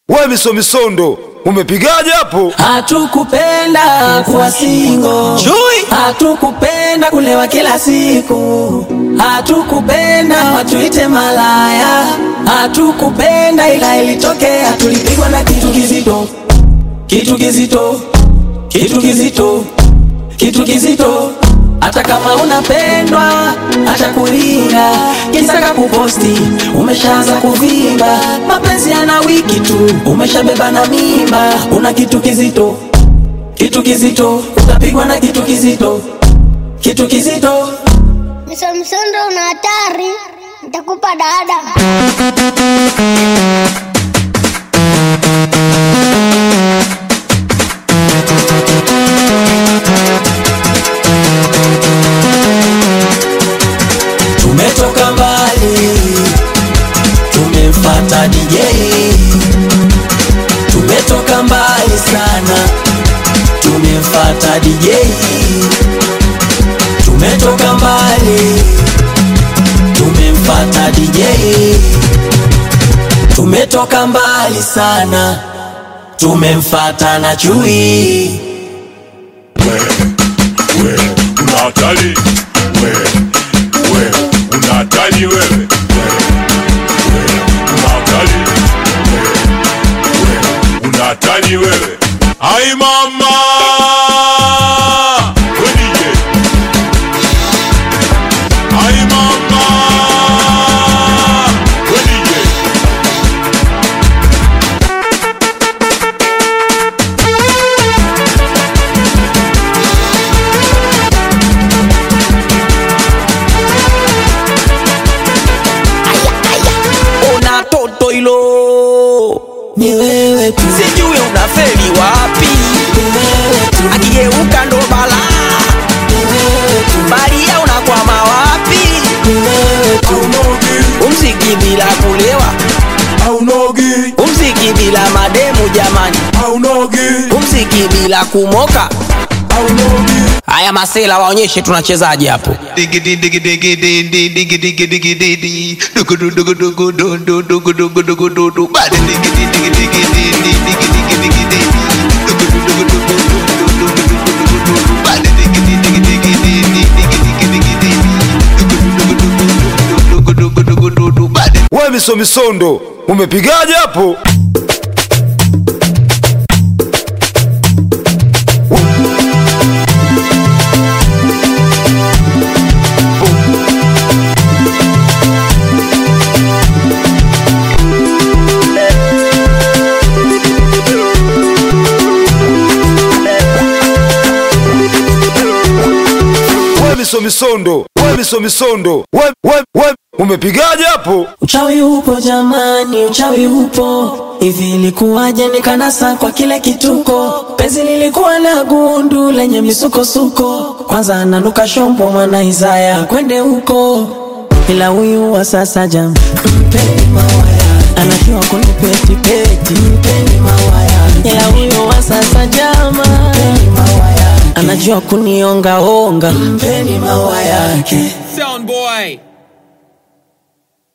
We misomisondo umepigaje hapo? Hatukupenda kuwa singo, hatukupenda kulewa kila siku, hatukupenda watuite malaya, hatukupenda ila ilitokea, tulipigwa na kitu kizito, kitu kizito, kitu kizito, kitu kizito. Hata kama unapendwa, acha kulinga, kisaka kuposti, umeshaanza kuvimba, mapenzi yana wiki tu, umeshabeba na mimba, una kitu kizito, kitu kizito, utapigwa na kitu kizito, kitu kizito. Msomsondo una hatari, nitakupa dada. Tumetoka mbali, tumemfata DJ. Tumetoka mbali sana, tumemfata DJ. Tumetoka mbali, tumemfata DJ. Tumetoka mbali sana, tumemfata na chui. we una hatari we we una hatari wewe we we una hatari we we una hatari wewe ai mama we DJ ai mama we DJ Ona toto hilo ni wewe tu, sijui unafeli wapi, ni wewe tu, akigeuka ndo balaa, ni wewe tu, Maria unakwama wapi, ni wewe tu, umziki bila kulewa, aunogi umziki bila mademu jamani, aunogi umziki bila kumoka. aunogi Haya masela waonyeshe tunachezaje hapo. Diggity diggity diggity diggity diggity diggity diggity dugu dugu dugu dugu dugu dugu dugu dugu dugu bad diggity diggity diggity diggity diggity diggity dugu dugu dugu dugu dugu dugu dugu bad diggity diggity diggity diggity diggity dugu dugu dugu dugu dugu bad We misomisondo umepigaje hapo? We misomisondo we misomisondo we, we, we umepigaje hapo? Uchawi upo jamani, uchawi upo. Hivi ilikuwaje nikanasa kwa kile kituko? Penzi lilikuwa na gundu lenye misukosuko. Kwanza ananuka shombo mwana Isaya kwende huko, ila huyu wa sasa jam mpeni mawaya, anajua kunipeti peti, mpeni mawaya, ila huyu wa sasa jama mpeni mawaya, anajua kunionga onga, mpeni mawa yake. Sound boy.